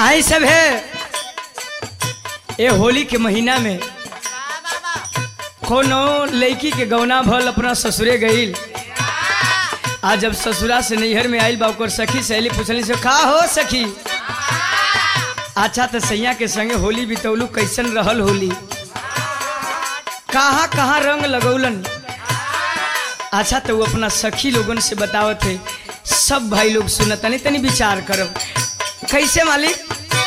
आई सब है ये होली के महीना में कोनो लड़की के गौना भल अपना ससुरे गईल आज जब ससुरा से नैहर में आइल बा ओकर सखी सहेली पूछली से का हो सखी अच्छा तो सैया के संगे होली बितौलू कैसन रहल होली कहाँ कहाँ रंग लगौलन अच्छा तो वो अपना सखी लोगन से बतावत है सब भाई लोग सुनत तनी तनी विचार करब कैसे मालिक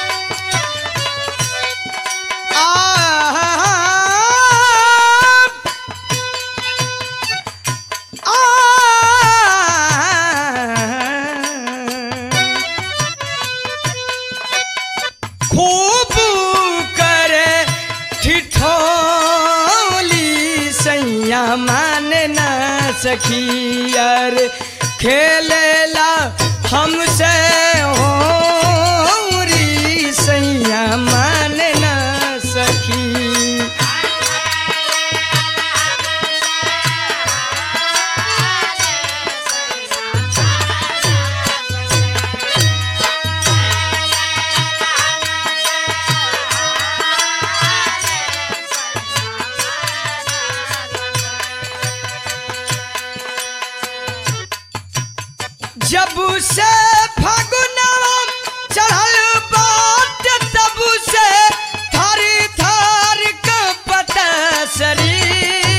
खूब करे ठिठोली सैया मान ना सखी अर खेलेला हमसे होरी सैया मान ना सखी जब से फगुनवा चढ़ल बाट तब से थारी थार कपट शरीर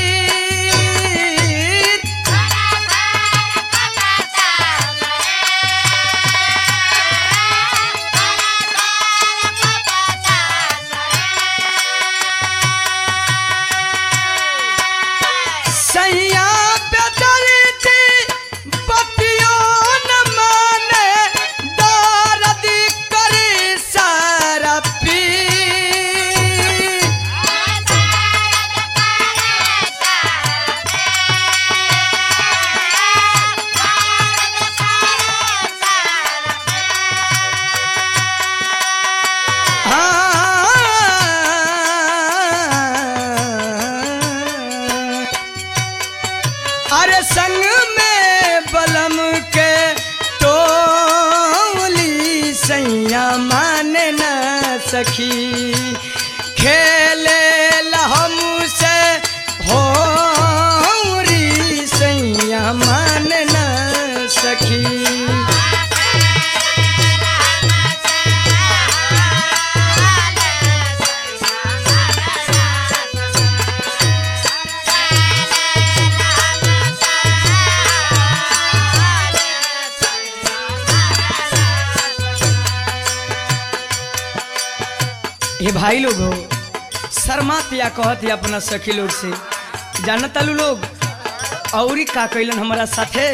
सैया बेदरती पतियों न माने दर्द करे सारा पी अरे संग में बलम के टोली सैया मान न सखी खेले हमसे हो सैया मान न सखी ये भाई लोग हो शर्मात या कहत या अपना सखी लोग से जानत आलू लोग औरी का कैलन हमारा साथे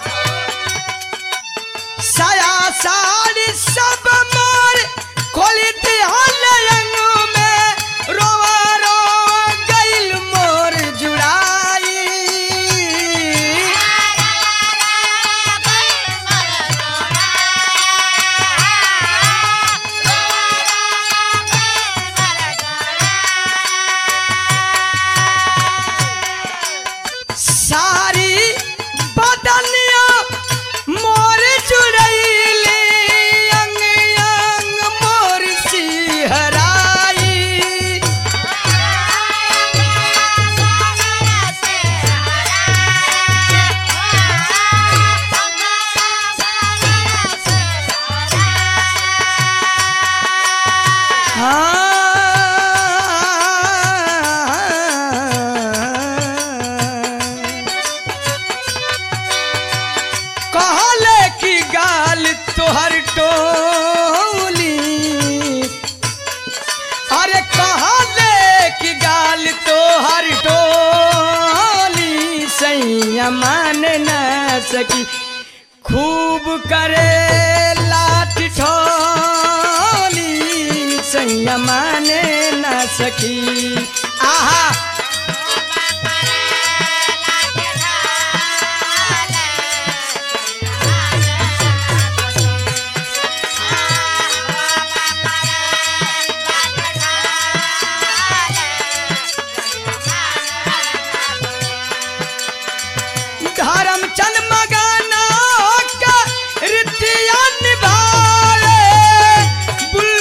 साया साड़ी सब मोर खोली दिहल अंग में रोवा रो गइल मोर जुड़ाई सारी बदनिया मोर जुड़ैली अंग अंग मोर सिहराई हाँ कहले की गाल तोहर टोली अरे कहले की गाल तोहर टोली सैया मान न सकी खूब करे लाठ ठोली सैया मान न सकी आहा धर्मचंद मगाना का रीतिया निभाए बुल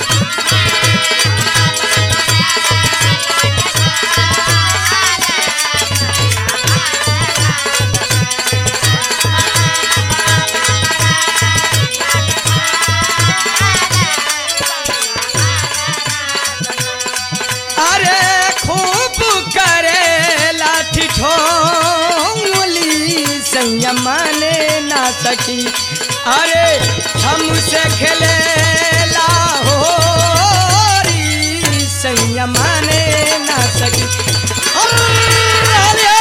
अरे खूब करे लाठी ठोंगली सैया माने ना सकी अरे हमसे खेले लाहोरी सैया माने ना सकी अरे